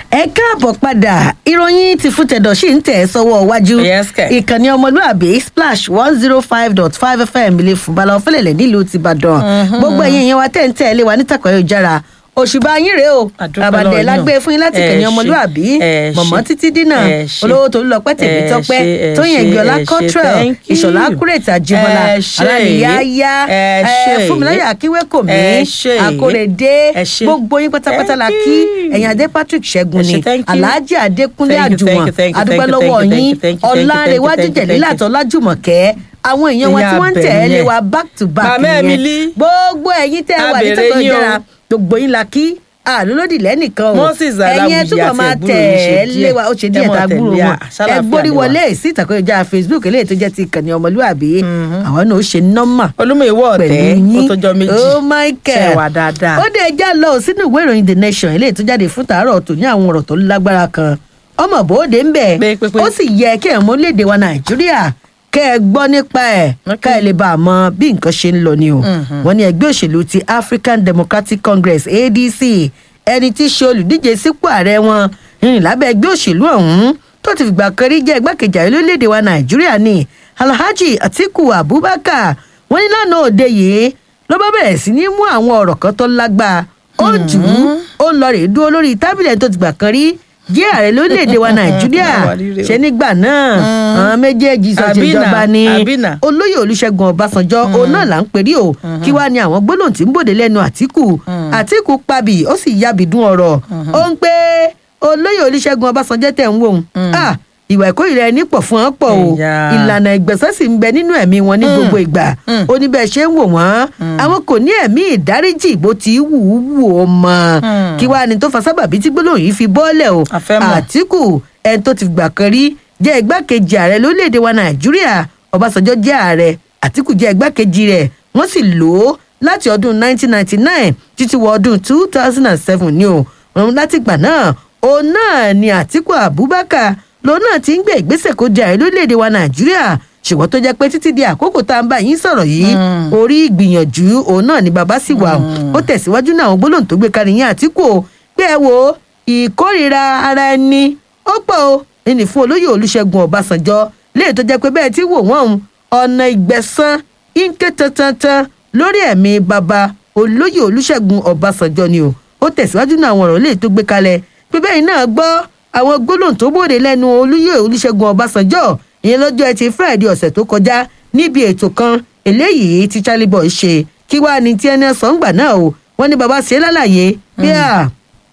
ẹ káàbọ̀ padà ìròyìn ti fún tẹ̀dọ̀ sí ń tẹ̀ ẹ́ sọ́wọ́ iwájú Yes, kẹ̀. ìkànnì ọmọlúàbí splash one zero five dot five fm ilé fúnbalà ọ̀fẹ́lẹ̀lẹ̀ nílùú tìbàdàn gbogbo ẹ̀yin yẹn wa tẹ̀ ń tẹ̀ ẹ́ lé wa nítàkọ̀ yóò jára òṣùbà yín rèé o Àdúpẹ́ àbàdẹ lọ́wọ́ lágbé yín o. fún yín láti Ẹ kànnì ṣé. ọmọlúàbí Ẹ mọ̀mọ́ ṣé. títí dínà Ẹ ṣé. olówó tó lọ pẹ́ tèmi Ẹ tọ́pẹ́ ṣé, ẹ tóyìn ṣé, ẹgbẹ́ọlá ẹ ṣé. cottrell Thank you. ìṣọ̀lá kúrètì àjẹmọ́lá Ẹ ṣé. alánìyáyá Ẹ ṣé. fúnmiláyà akíwékòmí Ẹ ṣé. akórèdé Ẹ ṣé. gbogbo yín pátápátá la Thank kí you. ẹ̀yìn adé patrick ṣẹ́gun Ẹ ṣé, ni thank you. alhaji adékúnlé Thank you, thank àjùmọ̀ you, thank you, adúpẹ́ thank you, lọ́wọ́ thank you, yín thank you, thank you, thank you, ọ̀làrẹ̀wájú thank you, thank you. jẹ̀lílàtọ̀ lájùmọ̀kẹ́ àwọn èèyàn wa tí Ìyá wọ́n ń tẹ̀ ẹ́ lé Abẹ̀yẹn. wa back to back Màmá nìyẹn. Emily. gbogbo ẹ̀yin tẹ́ ẹ wà ní Abẹ̀rẹ̀ tọ́kọ̀ yín o. ìjọra gbogbo yín la kí àlólódì lẹ́nìkan o Moses ẹ̀yin ẹ Aláwìyí túbọ̀ àti máa ẹ̀gbúrò tẹ̀ yín ṣe ẹ́ díẹ̀. lé wa ó ṣe Ẹ díẹ̀ mọ̀ tá a tẹ̀lé gbúrò à, wọn ṣàlàáfíà ẹ gbórí ni wa. wọlé sí ìtàkùn ìjà facebook eléyìí tó jẹ́ ti ìkànnì ọmọlúwàbí àwọn náà ó ṣe nọ́mà olúmọ ìwọ ọtẹ pẹ̀lú ó yín tọjọ méjì oh michael ṣe wà dáadáa. ó dé ẹja lọ sínú ìwé ìròyìn the nation eléyìí tó jáde fún tàárọ̀ tó ní àwọn ọ̀rọ̀ tó lágbára kan ọmọ bòóde ń bẹ̀ Pé, pé, pé. ó sì yẹ kí ẹ̀ mọ́ léde wa nàìjíríà kẹ́ ẹ gbọ́ nípa ẹ̀ Okay. ká ẹ lè bá a mọ bí nǹkan ṣe ń lọ ni o wọ́n ní ẹgbẹ́ òṣèlú ti african democratic congress adc ẹni tí í ṣe olùdíje sípò ààrẹ wọn rìn lábẹ́ ẹgbẹ́ òṣèlú ọ̀hún tó ti fìgbà kan rí jẹ́ igbákejì ààrẹ lórílẹ̀‐èdè wa nàìjíríà ni alhaji atiku abubakar wọ́n ní lánàá òde yìí ló bá bẹ̀rẹ̀ sí ní mú àwọn ọ̀rọ̀ kan tó lágbára ó jù ú ó lọ rèé dúró lórí tábìlì tó ti gbà kan rí jẹ́ ààrẹ lórílẹ̀‐èdè wa nàìjíríà Àwa rírè o. ṣe nígbà náà àwọn méjèèjì Àbínà, sọ̀tìjọba ni àbínà. olóyè olùṣègùn ọbásanjọ́ òun náà là ń perí o kí wàá ní àwọn gbólóhùn tí ń bòde lẹ́nu àtìkù àtìkù pabì ó sì yabìdún ọ̀rọ̀ ó ń pé olóyè olùṣègùn ọbásanjọ́ tẹ̀ ń wò ó Ah, ìwà ìkórìíra ẹni pọ̀ fún wọn pọ̀ o Ẹ̀yà. ìlànà ìgbẹ̀sẹ̀ sì ń bẹ nínú ẹ̀mí wọn ní gbogbo ìgbà ó ní bẹ́ẹ̀ ṣe ń wò wọ́n àwọn kò ní ẹ̀mí ìdáríjì bó ti wù ú wù ó mọ́ kí wàá ní tó fa sábàbí tí gbólóhùn yìí fi bọ́ọ̀lẹ̀ o A fẹ́ mọ̀. àtìkù ẹni tó ti gbà kan rí jẹ́ igbákejì ààrẹ lórílẹ̀‐èdè wa nàìjíríà ọbásanjọ́ jẹ́ ààrẹ àtìkù jẹ́ igbákejì rẹ̀ wọ́n sì lò ó láti ọdún 1999 títí wọ ọdún 2007 ni o òun láti gbà náà òun náà ni àtìkù abubakar lòun náà ti ń gbé ìgbésẹ̀ kó di ààrẹ lórílẹ̀‐èdè wa nàìjíríà ṣùgbọ́n tó jẹ́ pé títí di àkókò tá à ń bá yín sọ̀rọ̀ yìí orí ìgbìyànjú òun náà ni bàbá sì wà ó tẹ̀síwájú náà àwọn gbólóhùn tó gbé kalẹ̀ yín àtìkù o pé ẹ wo ìkórìíra ara ẹni ó pọ̀ o ẹni fún olóyè olùṣègùn ọbásanjọ́ léè tó jẹ́ pé bẹ́ẹ̀ tí wò wọ́n òun ọ̀nà ìgbẹ̀san ínké tantantan lórí ẹ̀mí bàbá olóyè olùṣègùn ọbásanjọ́ ni o ó tẹ̀síwájú náà àwọn ọ̀rọ̀ léè tó gbé kalẹ̀ pé bẹ́ẹ̀ náà gbọ́ àwọn gbólóhùn tó bòde lẹ́nu olóyè olùṣègùn ọbásanjọ́ ìyẹn lọ́jọ́ ẹtì friday ọ̀sẹ̀ tó kọjá níbi ètò kan eléyìí tí charlie boy ṣe kí wàá ní tí ẹni ọ̀sán gbà náà o wọ́n ní bàbá ṣe é lálàyé bí a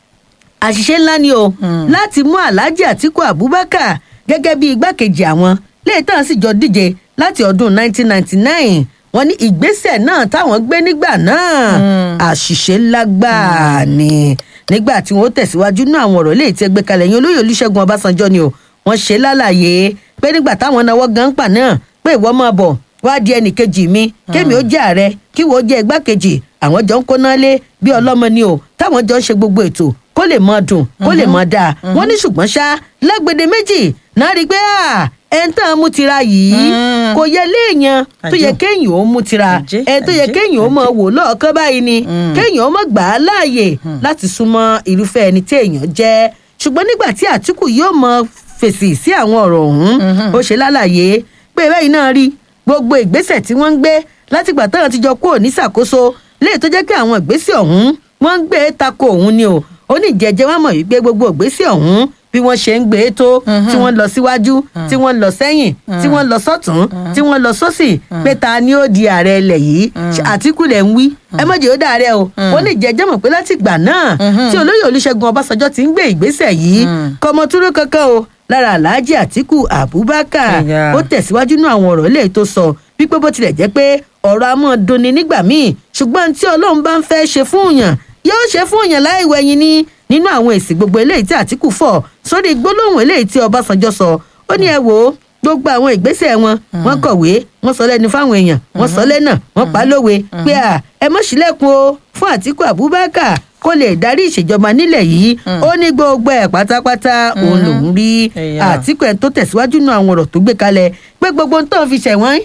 àṣìṣe ńlá ni o láti mú alhaji atiku abubakar gẹ́gẹ́ bí igbákejì àwọn léètàn sì jọ díje láti ọdún 1999 wọ́n ní ìgbésẹ̀ náà táwọn gbé nígbà náà àṣìṣe ńlá gbáà ni nígbà tí wọ́n tẹ̀síwájú náà àwọn ọ̀rọ̀ léètì ẹgbẹ́ kalẹ̀ yín olóyè olùṣègùn ọbásanjọ́ ni o wọ́n ṣe lálàyé pé nígbà táwọn náwó gan pa náà pé ìwọ máa bọ̀ wá di ẹnìkejì mi kémi ó jẹ́ ààrẹ kí wọ́n jẹ́ igbákejì àwọn jọ ń kóná lé bí ọlọ́mọ ni o táwọn jọ ń ṣe gbogbo ètò kó lè mọ dùn kó lè mọ dáa wọn ní ṣùgbọ́n ṣá lágbède méjì náà rí i pé ẹn tán mú tira yìí Mm. kò yẹ léèyàn tó yẹ Àjẹ́. kéèyàn ó mú tira Àjẹ́, ẹn tó yẹ àjẹ́, kéèyàn ó mọ wò lọ́ọ̀kan báyìí ni Mm. kéèyàn ó mọ gbà á láàyè láti súnmọ́ irúfẹ́ ẹni tí èèyàn jẹ́ ṣùgbọ́n nígbà tí àtìkù yóò mọ fèsì sí àwọn ọ̀rọ̀ ọ̀hún ó ṣe lálàyé pé báyìí náà rí gbogbo ìgbésẹ̀ tí wọ́n ń gbé látìgbà táwọn ti jọ kúrò ní ṣàkóso léè tó jẹ́ pé àwọn ìgbésẹ̀ ọ̀hún wọ́n ń gbé tako òun ni o ó ní ìjẹ́jẹ́ wọn mọ̀ wípé gbogbo ìgbésẹ̀ ọ̀hún bí wọ́n ṣe ń gbé e tó tí wọ́n lọ síwájú tí wọ́n lọ sẹ́yìn tí wọ́n lọ sọ́tún tí wọ́n lọ sọ́sì pé ta ni ó di ààrẹ ilẹ̀ yìí àtìkù lẹ̀ ń wí ẹ mọ̀jẹ̀ ó dàrẹ́ o ó ní ìjẹ́jẹ́ mọ̀ pé láti ìgbà náà tí olóyè olùṣègùn ọbásanjọ́ ti ń gbé ìgbésẹ̀ yìí kọmọtúrú kankan o lára alhaji àtìkù abubakar Ẹ̀yà. ó tẹ̀síwájú náà àwọn ọ̀rọ̀ ilé tó sọ wípé bó tilẹ̀ jẹ́ pé ọ̀rọ̀ a máa dunni nígbà míì ṣùgbọ́n tí ọlọ́run bá ń fẹ́ ṣe fún yàn yóò ṣe fún yàn láì wẹ̀yìn ní nínú àwọn èsì gbogbo eléyìí tí àtìkù fọ̀ sórí gbólóhùn eléyìí tí ọbásanjọ́ sọ ó ní ẹ wò ó gbogbo àwọn ìgbésẹ̀ wọn wọ́n kọ̀wé wọ́n sọ lẹ́nu fáwọn èèyàn wọ́n sọ lẹ́nà wọ́n pa á lówe pé à ẹ mọ̀ sílẹ̀kùn o fún àtìkù abubakar kó lè darí ìṣèjọba nílẹ̀ yìí ó ní gbogbo ẹ̀ pátápátá òun lòún rí Ẹ̀yà. àtìkù ẹ̀ tó tẹ̀síwájú nù àwọn ọ̀rọ̀ tó gbé kalẹ̀ pé gbogbo ń tàn fi ṣẹ̀wọ̀n kò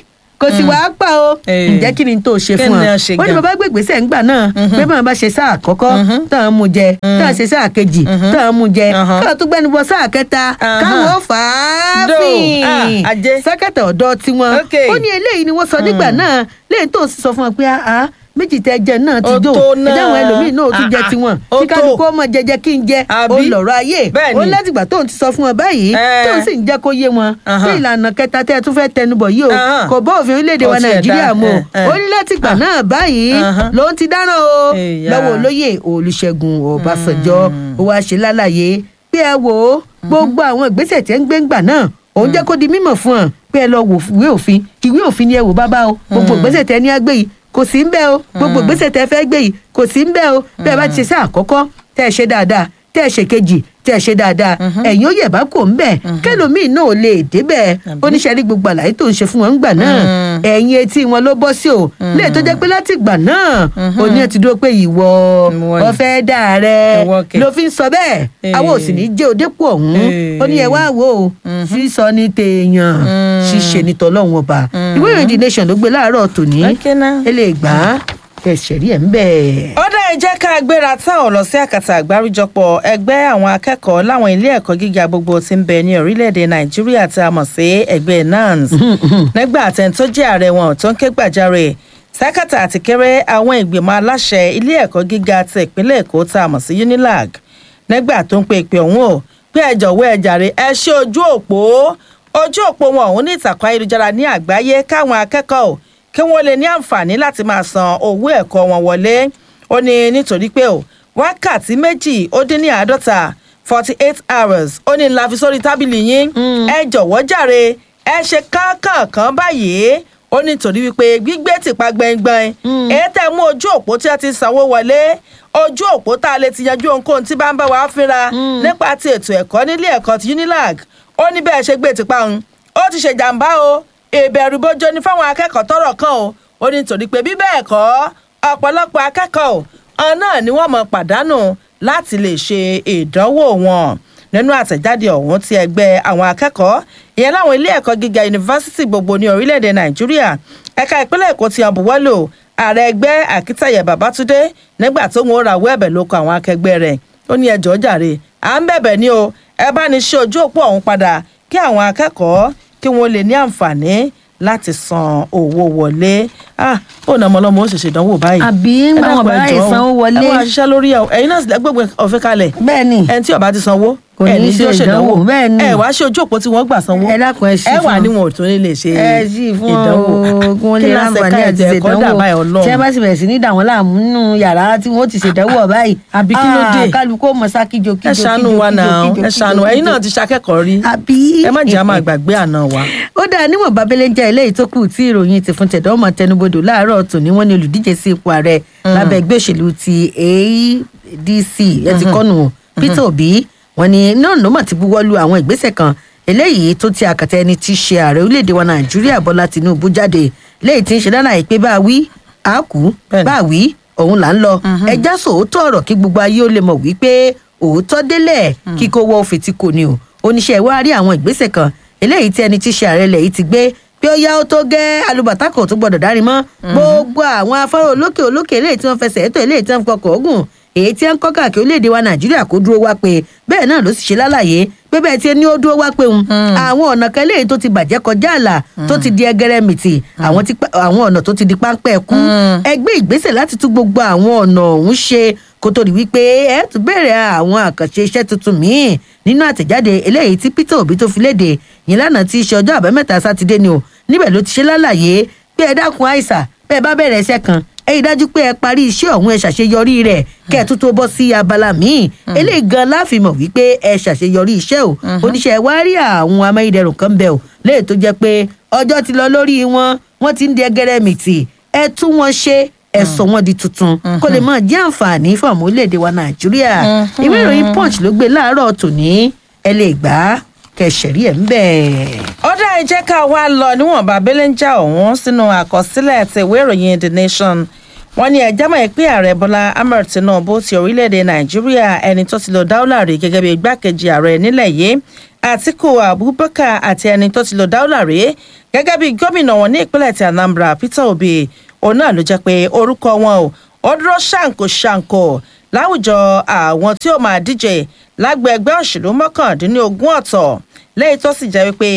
kò sì wá pa o Eh. ǹjẹ́ kí ni tó ṣe Kí fún ni ọ a ṣe ó ní gan? bàbá gbègbèsè ńgbà náà pé báwọn bá ṣe sáà àkọ́kọ́ táwọn mú jẹ táwọn ṣe sáà kejì táwọn mú jẹ Uh-huh. káwọn tó gbẹnu bọ sáà kẹta Uh-huh. káwọn fà á Do. fìn Ah, ajé. sẹ́kẹ̀tà ọ̀dọ́ tiwọn Okay. ó ní eléyìí ni wọ́n sọ nígbà náà lẹ́yìn tó sì sọ fún wọn pé àá méjì tẹ jẹ náà ti Ó dò tó náà. ẹjẹ àwọn ẹlòmíín náà ó tún jẹ Ah, ah. tiwọn Ó kí tó. kálukú ọmọ jẹjẹ kí n jẹ ó Àbí? lọ̀rọ̀ ayé Bẹ́ẹ̀ni. ó látìgbà tóun ti sọ fún wọn báyìí Eh. tóun sì ń jẹ́ kó yé wọn Aha. pé ìlànà kẹta tẹ́ ẹ tún fẹ́ tẹnubọ̀ yìí o Aha. kò bá òfin orílẹ̀-èdè Ó wa tiẹ̀ nàìjíríà dá, mu eh, eh. ó ní látìgbà náà báyìí Aha. ló ń ti dáràn o Èyà. lọ́wọ́ olóyè olùṣègùn ọbásanjọ́ ó wáá ṣe lálàyé pé ẹ wò ó gbogbo àwọn ìgbésẹ̀ tí ẹ ń gbé ńgbà náà òun jẹ́ kó di mímọ̀ fún ọ pé ẹ lọ wò ìwé òfin ìwé òfin ni ẹ wò bábá o gbogbo ìgbésẹ̀ tẹ ní agbé yìí kò sí ń bẹ́ o gbogbo ìgbésẹ̀ tẹ fẹ́ gbé yìí kò sí ń bẹ́ o bẹ́ẹ̀ bá ti ṣe sí àkọ́kọ́ tẹ́ ẹ ṣe dáadáa tẹ́ ẹ ṣe kejì tẹ́ ẹ ṣe dáadáa ẹ̀yin ó yẹ̀ bá kò ń bẹ̀ kẹlòmíì náà ò lè débẹ̀ oníṣẹ́ rí gbogbo àlàyé tó ń ṣe fún wọn ńgbà náà ẹ̀yin etí wọn ló bọ́ sí o lè tó jẹ́ pé láti ìgbà náà òní ẹ ti dúró pé ìwọ Ìwọ ni. ọ̀fẹ́ dà rẹ Ìwọ kẹ̀. ló fi ń sọ bẹ́ẹ̀ àwọn ò sì ní jẹ́ òdépò ọ̀hún ó ní ẹ wá wò ó sísọ ní tèèyàn ṣíṣe ní tọ́lọ́hún ọba ìwé ìròyìn The Nation ló gbé láàárọ̀ tòní Okay now. ẹ lè gbà á ẹ̀ṣẹ̀ rí ẹ̀ ń bẹ̀. ó dá ẹ jẹ́ ká gbéra táwọn lọ sí àkàtà àgbáríjọpọ̀ ẹgbẹ́ àwọn akẹ́kọ̀ọ́ láwọn ilé ẹ̀kọ́ gíga gbogbo tí ń bẹ ní orílẹ̀-èdè nàìjíríà tí a mọ̀ sí ẹgbẹ́ nans nígbà àtẹn tó jẹ́ ààrẹ wọn tó ń ké gbàjarè sákàtà àti kéré àwọn ìgbìmọ̀ aláṣẹ ilé ẹ̀kọ́ gíga ti ìpínlẹ̀ èkó tá a mọ̀ sí unilag nígbà tó ń pe ìpè ọ̀hún o pé ẹ jọ̀wọ́ ẹ jàre ẹ ṣe ojú òpó ojú òpó wọn ọ̀hún ní ìtàkùn ayélujára ní àgbáyé káwọn akẹ́kọ̀ọ́ kí wọ́n lè ní àǹfààní láti máa san owó ẹ̀kọ́ wọn wọlé ó ní nítorí pé o wákàtí méjì ó dín ní àádọ́ta forty eight hours ó ní la fi sórí tábìlì yín ẹ jọ̀wọ́ jàre ẹ ṣe káàkàn báyìí ó ní torí wípé gbígbé tìpa gbẹngbẹng èyí tẹ́ mú ojú òpó tí a ti sanwó wọlé ojú òpó tá a lè ti yanjú ohunkóhun tí bá ń bá wa fínra nípa ti ètò ẹ̀kọ́ nílé ẹ̀kọ́ ti unilag ó ní bẹ́ẹ̀ ṣe gbé tìpa òun ó ti ṣe jàǹbá o ìbẹ̀rù bójó ni fáwọn akẹ́kọ̀ọ́ tọ́rọ̀ kàn o ó ní torí pé bí bẹ́ẹ̀ kọ́ ọ̀pọ̀lọpọ̀ akẹ́kọ̀ọ́ ọ̀hún náà ni wọ́n mọ̀ pàdánù láti lè ṣe ìdánwò wọn nínú àtẹ̀jáde ọ̀hún ti ẹgbẹ́ àwọn akẹ́kọ̀ọ́ ìyẹn láwọn ilé ẹ̀kọ́ gíga yunifásitì gbogbo ní orílẹ̀-èdè nàìjíríà ẹ̀ka ìpínlẹ̀ èkó ti àbúwọ́lò ààrẹ ẹgbẹ́ akitaye babatunde nígbà tó ń rawọ́ ẹ̀bẹ̀ lóko àwọn akẹgbẹ́ rẹ̀ ó ní ẹjọ́ jàre à ń bẹ̀bẹ̀ ní o ẹ bá ní ṣe ojú òpó ọ̀hún padà kí àwọn akẹ́kọ̀ọ́ kí wọ́n lè ní àǹfààní láti san owó wọlé ah ó nà ọmọlọmọ ó ṣẹ̀ṣẹ̀ dánwò báyìí àbí ń bá wọn bá ìsanwó wọlé ẹ wá ṣiṣẹ́ lórí ẹ̀ ẹ̀yin náà sì gbogbo ọ̀fẹ́ kalẹ̀ bẹ́ẹ̀ ni ẹni tí ó bá ti sanwó Kò ẹ ní ní ṣe tí ó ṣèdánwò ìdánwò, bẹ́ẹ̀ ni. ẹ wá ṣe ojú òpó tí wọ́n gbà sanwó ẹ dákun ẹ sí ẹ fún wà wọn. ní wọn ò tún ní lè ṣe ẹ sì fún ìdánwò ọ kí wọn lè ráǹfààní àti ṣèdánwò tí ẹ bá sì bẹ̀rẹ̀ sí ní dà wọ́n láàmú nínú yàrá tí wọ́n ti ṣèdánwò báyìí Àbí kí ló dé? Ah, kálukú mọ̀ sá kíjo kíjo ẹ ṣàánú wa náà ẹ ṣàánú ẹ̀yin náà ti ṣakẹ́kọ̀ọ́ rí àbí ẹ má jẹ́ àmọ́ àgbàgbé àná wa. ó dáa níwọ̀n babẹ́lẹ́ jẹ́ eléyìí tó kù tí ìròyìn ti fún tẹ̀dọ́ ọmọ tẹnubodò láàárọ̀ tòní wọ́n ní olùdíje sí ipò ààrẹ lábẹ́ ẹgbẹ́ òṣèlú ti ADC ẹ ti kọ́nù Peter Obi wọ́n ní náà ló mà ti buwọ́ lu àwọn ìgbésẹ̀ kan eléyìí tó ti àkàtà ẹni tí í ṣe ààrẹ orílẹ̀-èdè wa Nàìjíríà Bọ́lá Tinubu jáde léyìí tí ń ṣe dáná àìpé bá a wí a kú Bẹ́ẹ̀ni. bá a wí òun là ń lọ ẹjá sòótọ́ ọ̀rọ̀ kí gbogbo ayé ó lè mọ̀ wípé òótọ́ délẹ̀ kíkó wọ́ fètí kò ní o oníṣẹ́ wa rí àwọn ìgbésẹ̀ kan eléyìí tí ẹni tí í ṣe ààrẹ ilẹ̀ yìí ti gbé pé ó yá ó tó gẹ́ alùbàtà kò tó gbọdọ̀ dárí mọ́ gbogbo àwọn afárá olókè olókè eléyìí tí wọ́n fẹsẹ̀ ètò eléyìí tí wọ́n fi kọkọ̀ ogun èyí tí wọ́n ń kọ́ káàkiri orílẹ̀-èdè wa nàìjíríà kó dúró wá pé bẹ́ẹ̀ náà ló sì ṣe lálàyé pé bẹ́ẹ̀ tí ní ó dúró wá pé òun àwọn ọ̀nà kan eléyìí tó ti bàjẹ́ kọjá àlà tó ti di ẹgẹrẹmìtì àwọn tí pa- àwọn ọ̀nà tó ti di páńpẹ́ kú ẹgbẹ́ ìgbésẹ̀ láti tún gbogbo àwọn ọ̀nà ọ̀hún ṣe kó tó di wípé ẹ tún bẹ̀rẹ̀ àwọn àkànṣe iṣẹ́ tuntun míì nínú àtẹ̀jáde eléyìí tí Peter Obi tó fi léde yìí lánàá tí í ṣe ọjọ́ àbámẹ́ta sátidé ni o níbẹ̀ ló ti ṣe lálàyé pé ẹ dákun àìsà bẹ́ẹ̀ bá bẹ̀rẹ̀ iṣẹ́ kan ẹ rí i dájú pé ẹ parí iṣẹ́ ọ̀hún ẹ ṣàṣeyọrí rẹ̀ kẹ́ ẹ tún tó bọ́ sí abala míì eléyìí gan láfi mọ̀ wípé ẹ ṣàṣeyọrí iṣẹ́ o oníṣẹ́ wa rí àwọn amáyédẹrùn kan bẹ̀ o léè tó jẹ́ pé ọjọ́ ti lọ lórí wọn wọ́n ti ń di ẹgẹrẹ mìtì ẹ tún wọn ṣe ẹ sọ wọn di tuntun kó lè máa jẹ́ àǹfààní fún àwọn orílẹ̀-èdè wa nàìjíríà ìwé ìròyìn punch ló gbé láàárọ̀ tòní ẹ lè gbà á kẹsẹ̀rí ẹ̀ ń bẹ̀. ọ̀dà ẹ jẹ́ ká wá lọ níwọ̀nba belenja ọ̀hún sínú àkọsílẹ̀ ti ìwé ìròyìn the nation wọ́n ní ẹjẹ́ mọ̀ pé ààrẹ bọ́lá ahmed tinubu ti orílẹ̀-èdè nàìjíríà ẹni tó ti lọ dáúlà rí gẹ́gẹ́ bí igbákejì ààrẹ nílẹ̀ yìí àtiku abubakar àti ẹni tó ti lọ dáúlà rí gẹ́gẹ́ bí gómìnà wọn ní ìpínlẹ̀ ti anambra peter obi òun náà ló jẹ́ pé orúkọ wọn ò ó dúró ṣàǹkó ṣàǹkó láwùjọ àwọn tí ó máa díje lágbo ẹgbẹ́ òṣèlú mọ́kàndínlógún ọ̀tọ̀ lẹ́yìn tó sì jẹ́ wípé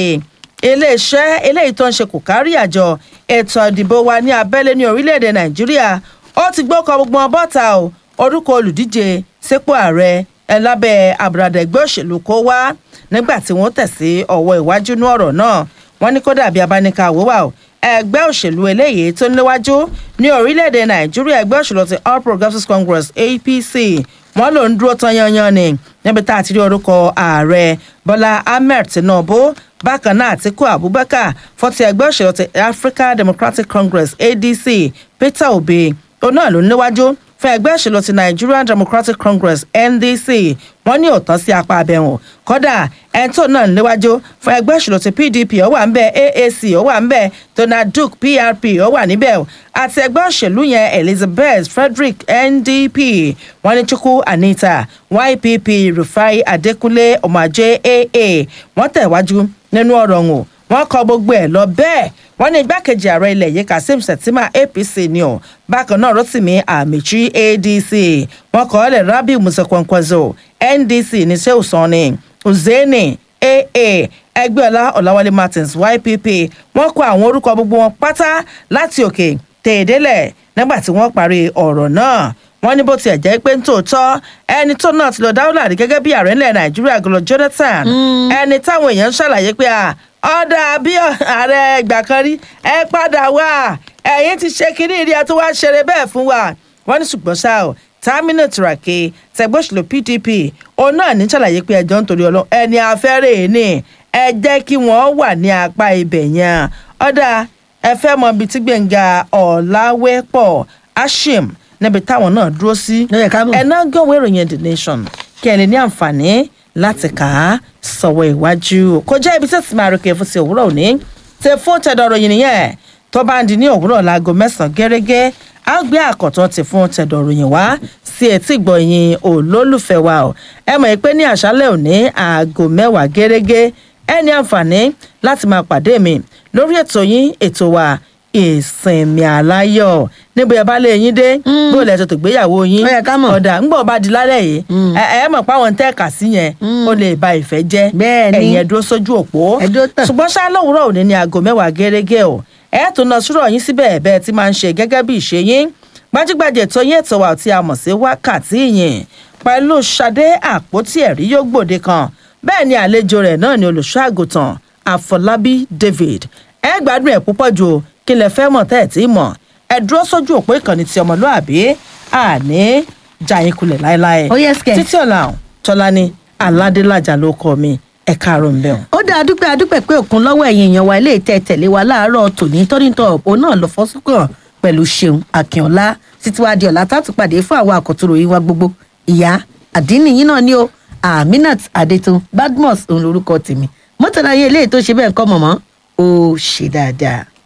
iléeṣẹ́ eléyìí tó ń ṣe kò kárí àjọ ètò ìdìbò wa ní abẹ́lé ní orílẹ̀-èdè nàìjíríà ó ti gbókọ gbogbo wọn bọ́ta o orúkọ olùdíje sípò ààrẹ ẹ lábẹ́ àbùradà ẹgbẹ́ òṣèlú kó wá nígbà tí wọ́n tẹ̀ sí ọwọ́ iwájú ní ọ̀rọ̀ náà wọ́n ní kódà bí abánika àwòwà o ẹgbẹ́ òṣèlú eléyìí tó ń léwájú ní orílẹ̀-èdè nàìjíríà ẹgbẹ́ òṣèlú ti all progressives congress apc wọ́n ló ń dúró tán yanyan ni níbi tá a ti rí orúkọ ààrẹ bọ́lá ahmed tinubu bákan náà àtiku abubakar fọ́tí ẹgbẹ́ òṣèlú ti african democratic congress adc peter obi òun náà ló ń léwájú fún ẹgbẹ́ òṣèlú ti nigerian democratic congress ndc wọ́n ní òótọ́ sí apá abẹ́wọ̀n kódà ẹ̀ńtò náà ń léwájú fún ẹgbẹ́ òṣèlú ti pdp ó wà ń bẹ̀ aac ó wà ń bẹ̀ donald duke prp ó wà níbẹ̀ àti ẹgbẹ́ òṣèlú yẹn elizabeth frederick ndp wọ́n ní chukwu anita ypp rufai adekunle ọmọajé aa wọ́n tẹ̀wájú nínú ọ̀rọ̀ wọn wọ́n kọ gbogbo ẹ̀ lọ bẹ́ẹ̀ wọ́n ní igbákejì ààrẹ ilẹ̀ yìí kazeem shettima apc ni ọ́ bákan náà rotimi amichi adc wọ́n kọ́ ọ́ lẹ̀ rabi musa kwankwaso ndc ní sẹ́wọ̀sán ni uzeni aa ẹgbẹ́ọlá ọ̀làwálé martins ypp wọ́n kọ àwọn orúkọ gbogbo wọn pátá láti òkè tèèdélẹ̀ nígbà tí wọ́n parí ọ̀rọ̀ náà wọ́n ní bó tiẹ̀ jẹ́ pé ń tòótọ́ ẹni tó náà ti lọ dáwọ́lá rí gẹ́gẹ́ bí ààrẹ ńlẹ̀ nàìjíríà gọlọ jonathan ẹni táwọn èèyàn ń ṣàlàyé pé ọ̀dà bí ààrẹ ìgbà kan rí ẹ padà wá ẹ̀yìn ti ṣe kínní ìrìn àti wá ṣeré bẹ́ẹ̀ fún wa wọ́n ní ṣùgbọ́n ṣá o tamina turake tẹgbọ́sùlù pdp òun náà ní ṣàlàyé pé ẹjọ́ nítorí ọlọ́run ẹni afẹ́rẹ́ ní ẹ jẹ́ kí wọ́n wà ní apá ibẹ̀ yẹn ọ̀dà ẹ fẹ́ mọ ibi tí gbẹ̀ngà ọ̀làwẹ́pọ̀ ashim níbi táwọn náà dúró sí ẹ náà gbọ̀wé ìròyìn the nation kí ẹ lè ní àǹfààní láti kà á sọ̀wọ́ ìwájú kó jẹ́ ibi tí ó ti máa rògbè fún ti òwúrọ̀ òní tẹ fún tẹ̀dọ̀ ròyìn nìyẹn tó bá ń di ní òwúrọ̀ láago mẹ́sàn-án gẹ́gẹ́ á gbé àkọ́tún ti fún tẹ̀dọ̀ ròyìn wá sí etí ìgbọ̀nyìn olólùfẹ́ wa o ẹ mọ̀ pé ní àṣálẹ̀ òní aago mẹ́wàá gẹ́gẹ́ ẹ ní àǹfààní láti máa pàdé mi lórí ètò yín ètò wa ìsinmi aláyọ̀ níbo ẹ bá lé yín dé bó lẹ tètè gbéyàwó yín ọ̀dà ńgbọ̀ bá di lálẹ́ yìí ẹ ẹ mọ̀ páwọn tẹ́ ẹ̀ka sí yẹn ó lè ba ìfẹ́ jẹ́ ẹ̀yìn ẹ̀dúró sójú òpó ṣùgbọ́n ṣá lówùúrọ̀ òní ní aago mẹ́wàá gẹ́gẹ́ o ẹ tó lọ sírọ̀ yín síbẹ̀ bẹ́ẹ̀ tí máa ń ṣe gẹ́gẹ́ bí ìṣe yín gbajúgbajà ètò yín ètò wa tí a mọ̀ sí wákàtí yìí pẹ̀lú ṣadé àpótí ẹ̀rí yóò gbòde kan bẹ́ẹ̀ ni àlejò rẹ̀ náà ni olùṣọ́ àgùntàn àfọlábí david ẹ gbádùn ẹ̀ púpọ̀ jù kí lẹ fẹ́ mọ̀ tẹ́ ẹ̀ tí mọ̀ ẹ dúró sójú òpó ìkànnì ti ọmọlúàbí àní jàyín kulẹ̀ láéláé títí ọ̀la tọ́lání aládélájà ló kọ́ mi ẹ káàárọ̀ ń bẹ̀ wọ́n. ó dáa dúpẹ́ adúpẹ́ pé òkun lọ́wọ́ ẹ̀yìn èèyàn wa ilé ìtẹ́ tẹ̀lé wa láàárọ̀ tòní tọ́nítọ̀ òpó náà lọ fọ́sùkàn pẹ̀lú ṣeun akínọlá títí wàá di ọ̀la tátù pàdé fún àwọn àkọ́tún ròyìn wa gbogbo ìyá àdínní yín náà ni ó aminat adetun badmus òun lorúkọ tèmi mọ́tàlá yẹn eléyìí tó ṣe bẹ́ẹ̀ ń kọ́ mọ̀mọ́ ó ṣe dáadáa.